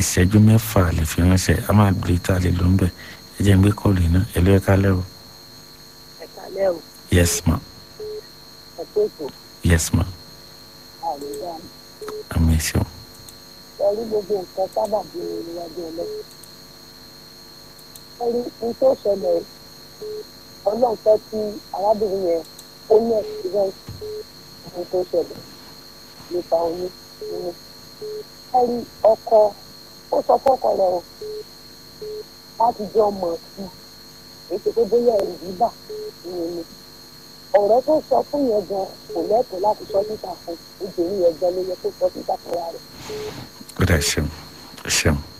ìṣẹ́jú mẹ́fà lè fi ránṣẹ́ a máa gbé tá a lè lò ń bẹ̀ ẹ jẹ́ ń gbé kọ́ọ̀lù iná ẹ ló ẹ kálẹ̀ o ẹ̀ka lẹ́rù yes ma ẹ̀kọ́ ètò yes ma àríwá mi. àmì ìṣeun ẹ̀rí gbogbo nǹkan sábà bí mi níwájú ọlọ́run. ẹ̀rí ní tó ṣẹlẹ̀ ọlọ́run fẹ́ kí arábìnrin yẹn ó ní ẹ̀sìrẹ́ǹsì ní tó ṣẹlẹ̀ nípa oyún nínú. ẹ̀rí ọkọ ó sọ fọ́kọ rẹ̀ o láti jẹ́ ọmọ sí i èyí tó bóyá ẹ̀rù bíbà nínú ni. ọ̀rẹ́ tó sọ fún yẹn gan kò lẹ́tọ̀ọ́ láti sọ síta fún obìnrin yẹn gan ló yẹ kó sọ síta fúnra rẹ̀. ó dà ṣeun ṣeun